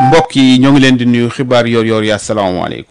mbokk yi ñoo ngi leen di nuyu xibaar yoor yoor yi asalaamaaleykum.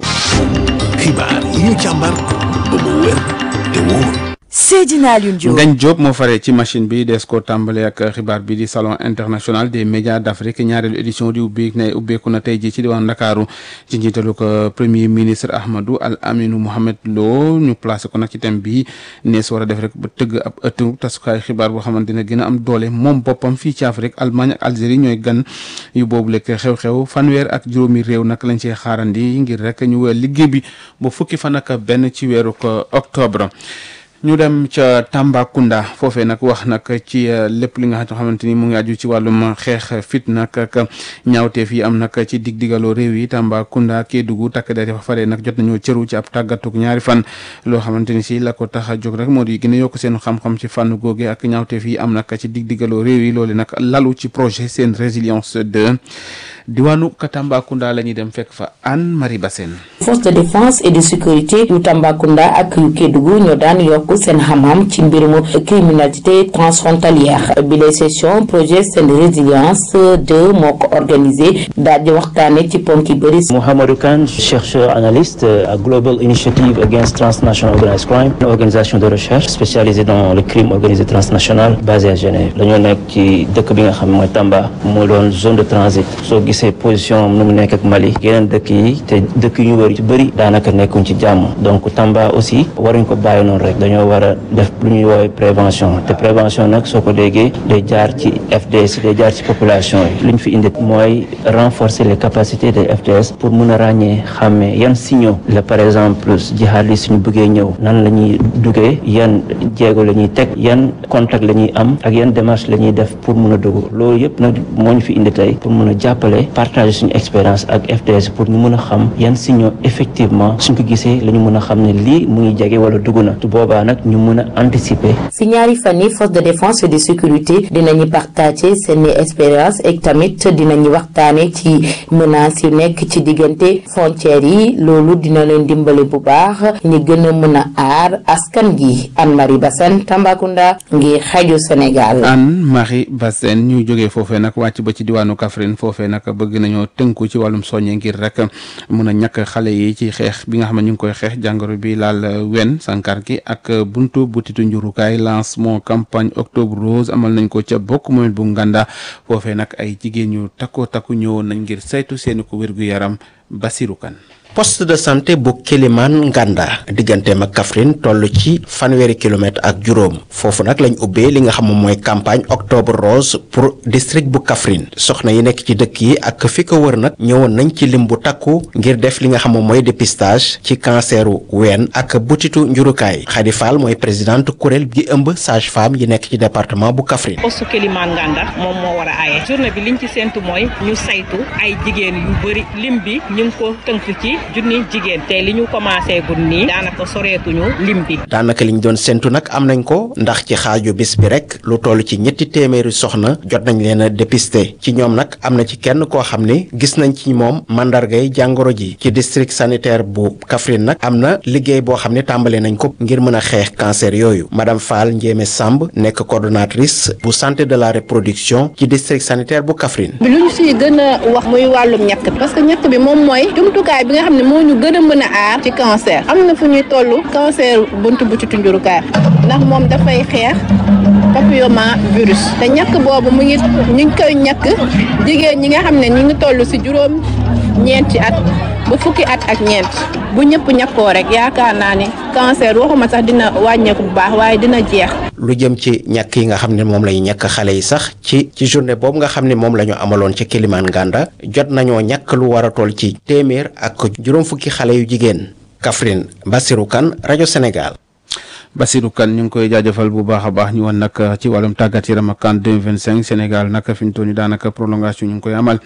xibaar yi ñu càmbar ba mu wér te wóor. Seydina Alioune Diop Ngagne Diop moo faree ci machine bi des ko tàmbale ak xibaar bi di salon international des médias d'Afrique ñaareelu édition di ubbi ne ubbeeku na tey ji ci diwaan Ndakaaru ci njiitalu ko premier ministre Ahmadou Al Aminou Mohamed Lo ñu placé ko nag ci thème bi nees war a def rek ba tëgg ab ëttu tasukaay xibaar boo xamante ne gën a am doole moom boppam fii ci Afrique Allemagne ak Algérie ñooy gan yu boobu lekk xew-xew fanweer ak juróomi réew nag lañ cee xaarandi ngir rek ñu weer liggéey bi ba fukki fan ak benn ci weeru ko octobre ñu dem ca Tambacounda foofee nag wax nag ci lépp li nga xamante ni mu ngi aju ci wàllum xeex fitna ak ñaawteef yi am nag ci dig digaloo réew yi Tambacounda Kédougou takk der fa faree nag jot nañoo cëru ci ab tàggatuk ñaari fan loo xamante ni si la ko tax a jóg rek moo di gën a yokk seen xam-xam ci fànn googe ak ñaawteef yi am nag ci dig digaloo réew yi loolu nag lalu ci projet seen résilience 2 diwaanu Tambacounda la ñuy dem fekk fa Anne Marie Bassène force de défense et de sécurité yu Tambacounda ak yu Kédougou ñoo daan yokk seen xam-xam ci mbirum criminalité transfrontalière bi les session projet seen résilience 2 moo ko organisé daal di waxtaane ci ponk yi bëri Mohamedou Kane chercheur analyste à Global Initiative Against Transnational Organized Crime une organisation de recherche spécialisée dans le crime organisé transnational basée à Genève dañoo nekk ci dëkk bi nga xam mooy Tamba moo doon zone de transit soo gisee position am nu mu nekk ak Mali yeneen dëkk yi te dëkk yu ñu wër ci bëri daanaka nekkuñ ci jàmm donc Tamba aussi waruñ ko bàyyi noonu rek dañoo war a def lu ñuy woowee prévention te prévention nag soo ko déggee day jaar ci FDS day jaar ci population yi lu ñu fi indi mooy renforcer les capacités des FDS pour mun a ràññee xàmmee yan signaux la par exemple jihadistes suñu bëggee ñëw nan la ñuy duggee yan jéego la ñuy teg yan contact la ñuy am ak yan démarche la ñuy def pour mun a dugg loolu yëpp nag moo ñu fi indi tey pour mun a jàppale partager suñu expérience ak FDS pour ñu mun a xam yan signaux effectivement suñ ko gisee la ñu mun a xam ne lii mu ngi jege wala dugg na tu boobaa nag ñu mun a anticiper. si ñaari fan yi force de défense et de sécurité dinañu partager seen expérience ak tamit dinañu waxtaane ci menaces yu nekk ci diggante frontières yi loolu dina leen dimbale bu baax ñi gën a mën a aar askan gi Anne Marie Bassène Tambacounda ngir xaju Sénégal. Anne Marie Bassène ñu jógee foofee nag wàcc ba ci diwaanu Kaffrine foofee nag bëgg nañoo tënku ci wàllum soññe ngir rek mun a ñàkk xale yi ci xeex bi nga xam ne ñu ngi koy xeex jàngoro bi laal wen sankar gi ak buntu butitu njurukaay lancement campagne octobre rose amal nañ ko ca bokk moom bu nganda foofee nag ay jigéen ñu takkoo takku ñëwoon nañ ngir saytu seeni ko wér-gu-yaram Basiru Kan poste de santé bu Kélimane Nganda digganteem ak Kaffrine toll ci fanweeri kilomètre ak juróom foofu nag lañ ubbee li nga xam moom mooy campagne octobre rose pour district bu Kaffrine soxna yi nekk ci dëkk yi ak fi ko wër nag ñëwoon nañ ci lim bu takku ngir def li nga xam moom mooy dépistage ci canceru ween ak butitu njurukaay Khady Fall mooy présidente kuréel gi ëmb sage femme yi nekk ci département bu Kaffrine. poste Kélimane Nganda moom moo war a aaye journée bi liñ ci séntu mooy ñu saytu ay jigéen yu bëri lim bi ñu ngi ko tënk ci. junni jigéen te li ñu commencé gun nii daanaka soreetuñu lim bi daanaka liñ doon séntu nag am nañ ko ndax ci xaaju bis bi rek lu toll ci ñetti téeméeri soxna jot nañ leen a dépister ci ñoom nag am na ci kenn koo xam ni gis nañ ci moom mandargay jàngoro ji ci district sanitaire bu Kaffrine nag am na liggéey boo xam ne tàmbale nañ ko ngir mën a xeex cancer yooyu madame Fall Ndiémé Samb nekk coordonnatrice bu santé de la reproduction ci district sanitaire bu Kaffrine. bi lu ñu si gën a wax muy wàllum ñàkk parce que ñàkk bi moom mooy jumtukaay bi nga xam ne moo ñu gën a mën a aar ci cancer am na fu ñuy toll cancer buntu butitu njurukaay ndax moom dafay xeex papilloma virus te ñàkk boobu mu ngi ñu ngi koy ñàkk jigéen ñi nga xam ne ñi ngi toll si juróom ñeenti at ba fukki at ak ñeent bu ñëpp ñàkkoo rek yaakaar naa ni cancer waxuma sax dina wàññeeku bu baax waaye dina jeex lu jëm ci ñàkk yi nga xam ne moom lay ñàkk xale yi sax ci ci journée boobu nga xam ne moom la ñu amaloon ci Kélimane Nganda jot nañoo ñàkk lu war a toll ci téeméer ak juróom fukki xale yu jigéen Kaffrine Bassirou Kane rajo Sénégal. Bassirou Kane ñu ngi koy jaajëfal bu baax a baax ñu woon nag ci wàllum tàggat yaram ak CAN 2025 Sénégal nag fi mu toll nii daanaka prolongation ñu ngi koy amal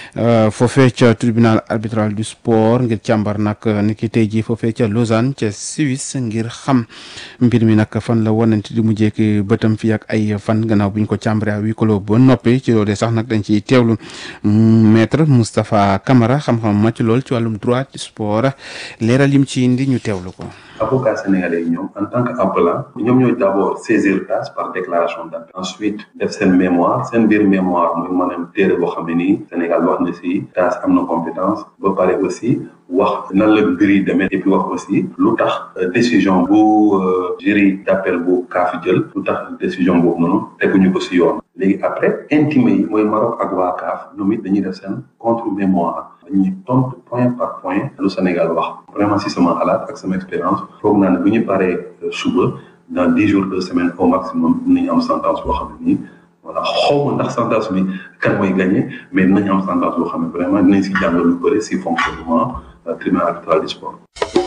foofee ca tribunal arbitral du sport ngir càmbar nag ni ki tey jii foofee ca Lausanne ca Suisse ngir xam mbir mi nag fan la wanante di mujjee ki bëtam fii ak ay fan gannaaw bu ñu ko càmbaree à huis clos ba noppi ci loolu sax nag dañ ciy teewlu maître Moustapha Camara xam-xam màcc lool ci wàllum droit du sport leeral yim ci indi ñu teewlu ko. avocats sénégalais yi ñoom en tant que appelant ñoom ñooy d'abord saisir tâche par déclaration d'appel ensuite def seen mémoire seen biir mémoire mooy maanaam téere boo xam ne nii Sénégal wax na si tâche am na compétence ba pare aussi wax nan la mbir yi demee et puis wax aussi lu tax décision bu jury d'appel bu CAF jël lu tax décision boobu noonu teguñu ko si yoon léegi après intimé yi mooy Maroc ak waa CAF ñoom it dañuy def seen contre mémoire dañuy tontu point par point lu Sénégal wax vraiment si sama xalaat ak sama expérience foog naa ne bu ñu paree suba dans dix jours deux semaines au maximum dinañ am sentence boo xam ne nii voilà xaw ma ndax sentence bi kan mooy gagné mais dinañ am sentence boo xam ne vraiment dinañ si jàng lu bëri si fonctionnement tribunal arbitral du sport.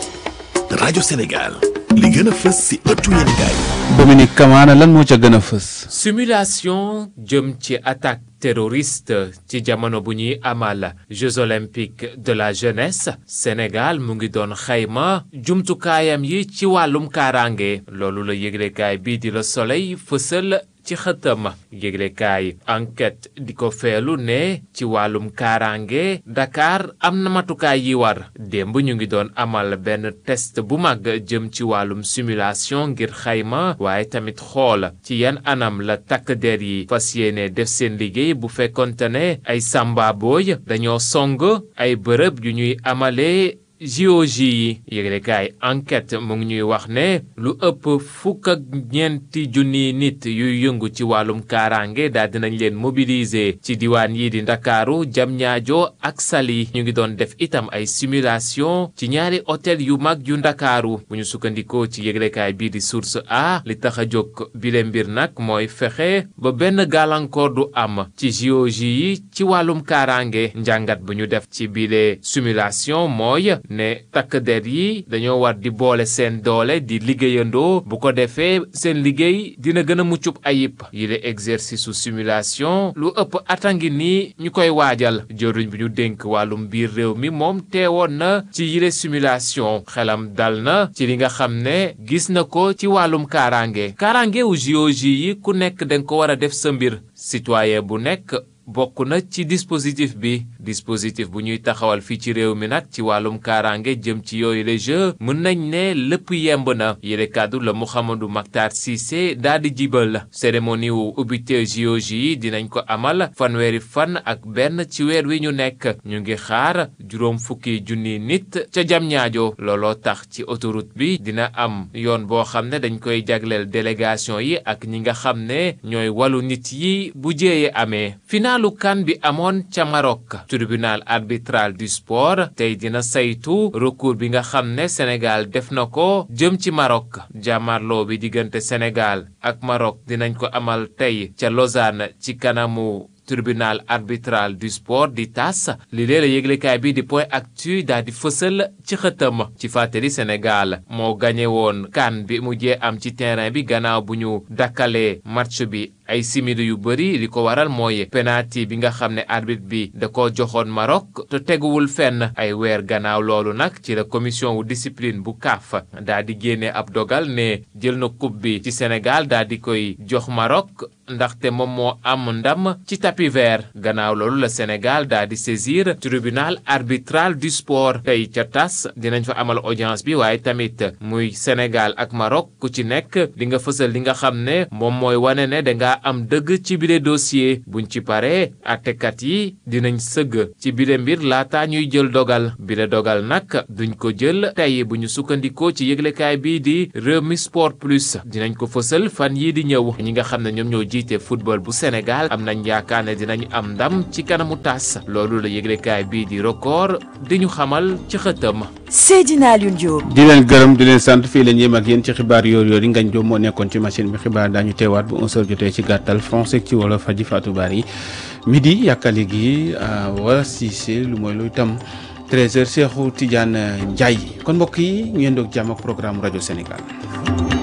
rajo Sénégal li gën a fës si ëttu yéenekaay Dominique Kamara lan moo ca gën a fës. simulation jëm ci attaque terroriste ci jamono bu ñuy amal Jeux olympiques de la jeunesse Sénégal mu ngi doon xayma jumtukaayam yi ci wàllum kaaraange loolu la yëglekaay bii di Le Soleil fësal ci xëtam yëglekaay enquête di ko feelu ne ci wàllum kaaraange Dakar am na matukaay yi war démb ñu ngi doon amal benn test bu mag jëm ci wàllum simulation ngir xayma waaye tamit xool ci yan anam la takk der yi fas yéene def seen liggéey bu fekkonte ne ay samba booy dañoo song ay bërëb yu ñuy amalee JOJ yi yëglekaay enquête mu ngi ñuy wax ne lu ëpp fukk ak ñeenti junniy nit yuy yëngu ci wàllum kaaraange daal dinañ leen mobiliser ci diwaan yi di ndakaaru Diamniadio ak Saly ñu ngi doon def itam ay simulation ci ñaari hôtel yu mag yu ndakaaru bu ñu sukkandikoo ci yëglekaay bii di source a li tax a jóg bile mbir nag mooy fexe ba benn gàllankoor du am ci JOJ yi ci wàllum kaaraange njàngat bu ñu def ci bile simulation mooy ne takk der yi dañoo war di boole seen doole di liggéeyandoo bu ko defee seen liggéey dina gën a muccub ayib yile exercice su simulation lu ëpp atangi nii ñu koy waajal jëruñ bi ñu dénk wàllum biir réew mi moom teewoon na ci yile simulation xelam dal na ci li nga xam ne gis na ko ci wàllum kaaraange kaaraange wu JOJ yi ku nekk danga ko war a def sa mbir citoyen bu nekk bokk na ci dispositif bi dispositif bu ñuy taxawal fii ci réew mi nag ci wàllum kaaraange jëm ci yooyu les jeux mën nañ ne lépp yemb na yére kàddu la Mouhamadou Mactar Cissé daal di jibal cérémonie wu ubbite JOJ yi dinañ ko amal fanweeri fan ak benn ci weer wi ñu nekk ñu ngi xaar juróom fukki junni nit ca jam ñaajo looloo tax ci autoroute bi dina am yoon boo xam ne dañ koy jagleel délégation yi ak ñi nga xam ne ñooy wàllu nit yi bu jéeye amee lu kan bi amoon ca Maroc tribunal arbitral du sport tey dina saytu recours bi nga xam ne Sénégal def na ko jëm ci Maroc jàmmarloo bi diggante Sénégal ak Maroc dinañ ko amal tey ca Lausanne ci kanamu tribunal arbitral du sport di tas li lee la yëglekaay bi di point actu daal di fësal ci xëtam ci fàttali Sénégal moo gañe woon kan bi mujjee am ci terrain bi gannaaw bu ñu dakkalee match bi ay simili yu bëri li ko waral mooy penalty bi nga xam ne arbitre bi da ko joxoon Maroc te teguwul fenn ay weer gannaaw loolu nag ci la commission wu discipline bu CAF daa di génne ab dogal ne jël na coupe bi ci Sénégal daa di koy jox Maroc ndaxte moom moo am ndam ci tapis vert gannaaw loolu la Sénégal daa di saisir tribunal arbitral du sport tey ca tas dinañ fa amal audience bi waaye tamit muy Sénégal ak Maroc ku ci nekk di nga fësal li nga xam ne moom mooy wane ne danga am dëgg ci bile dossier buñ ci paree àttekat yi dinañ sëgg ci bile mbir laata ñuy jël dogal bile dogal nag duñ ko jël tey bu ñu sukkandikoo ci yëglekaay bii di Rewmi Sport Plus dinañ ko fësal fan yii di ñëw ñi nga xam ne ñoom ñoo jiite football bu Sénégal am nañ yaakaar ne dinañ am ndam ci kanamu tas loolu la yëglekaay bii di record di ñu xamal ci xëtam. Seydina Alioune Diop. di leen gërëm di leen sant fii leen yéem ak yéen ci xibaar yoor yoor yi ngañ joom moo nekkoon ci machine bi xibaar daañu teewaat bu 11h jotee ci gàttal français ci wolof faji Fatou Bari midi yàkkali gi wala Cissé lu mooy luy tam 13h Cheikhou Tidiane Ndiaye kon mbokk yi ñu yendoog jàmm ak programme rajo Sénégal.